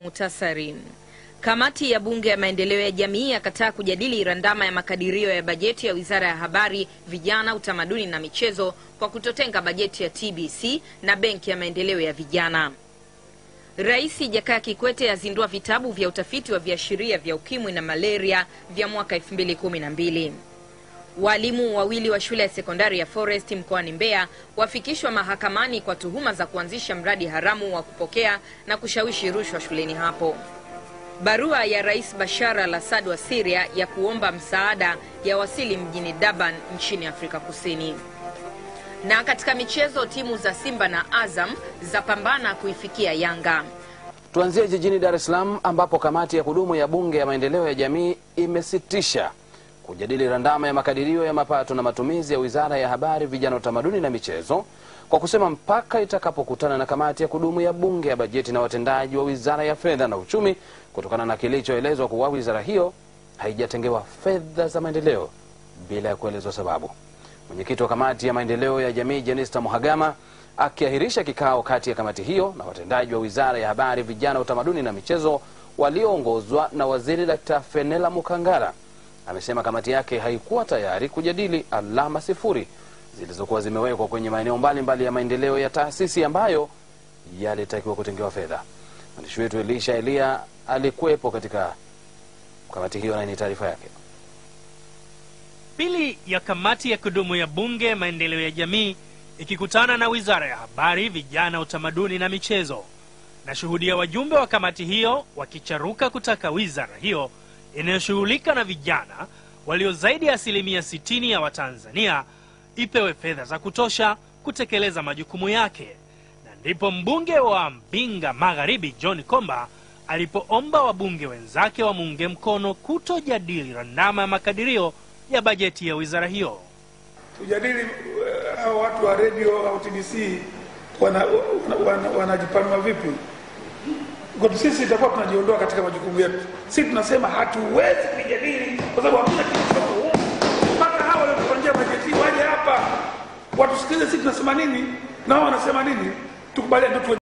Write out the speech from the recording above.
Mutasari. Kamati ya Bunge ya Maendeleo ya Jamii yakataa kujadili randama ya makadirio ya bajeti ya Wizara ya Habari, Vijana, Utamaduni na Michezo kwa kutotenga bajeti ya TBC na Benki ya Maendeleo ya Vijana. Rais Jakaya Kikwete azindua vitabu vya utafiti wa viashiria vya ukimwi na malaria vya mwaka 2012. Walimu wawili wa shule ya sekondari ya Forest mkoani Mbeya wafikishwa mahakamani kwa tuhuma za kuanzisha mradi haramu wa kupokea na kushawishi rushwa shuleni hapo. Barua ya Rais Bashar al-Assad wa Syria ya kuomba msaada ya wasili mjini Durban nchini Afrika Kusini. Na katika michezo, timu za Simba na Azam zapambana kuifikia Yanga. Tuanzie jijini Dar es Salaam ambapo kamati ya kudumu ya Bunge ya Maendeleo ya Jamii imesitisha kujadili randama ya makadirio ya mapato na matumizi ya Wizara ya Habari, Vijana, Utamaduni na Michezo kwa kusema mpaka itakapokutana na kamati ya kudumu ya Bunge ya bajeti na watendaji wa Wizara ya Fedha na Uchumi, kutokana na kilichoelezwa kuwa wizara hiyo haijatengewa fedha za maendeleo bila ya kuelezwa sababu. Mwenyekiti wa kamati ya maendeleo ya jamii Jenista Muhagama akiahirisha kikao kati ya kamati hiyo na watendaji wa Wizara ya Habari, Vijana, Utamaduni na Michezo walioongozwa na Waziri Dkt. Fenela Mukangara amesema kamati yake haikuwa tayari kujadili alama sifuri zilizokuwa zimewekwa kwenye maeneo mbalimbali ya maendeleo ya taasisi ambayo yalitakiwa kutengewa fedha. Mwandishi wetu Elisha Elia alikuwepo katika kamati hiyo na ni taarifa yake. Pili ya kamati ya kudumu ya Bunge ya Maendeleo ya Jamii ikikutana na Wizara ya Habari, Vijana, Utamaduni na Michezo. Nashuhudia wajumbe wa kamati hiyo wakicharuka kutaka wizara hiyo inayoshughulika na vijana walio zaidi ya asilimia 60 ya Watanzania ipewe fedha za kutosha kutekeleza majukumu yake, na ndipo mbunge wa Mbinga Magharibi John Komba alipoomba wabunge wenzake wamuunge mkono kutojadili randama ya makadirio ya bajeti ya wizara hiyo. Tujadili uh, hao watu wa redio au TBC wanajipanua wana, wana, wana vipi? Kwa sisi itakuwa tunajiondoa katika majukumu yetu. Sisi tunasema hatuwezi kujadili kwa sababu hakuna kitu mpaka hao waliotupangia bajeti waje hapa watusikilize sisi tunasema nini na wao wanasema nini, tukubaliane ndio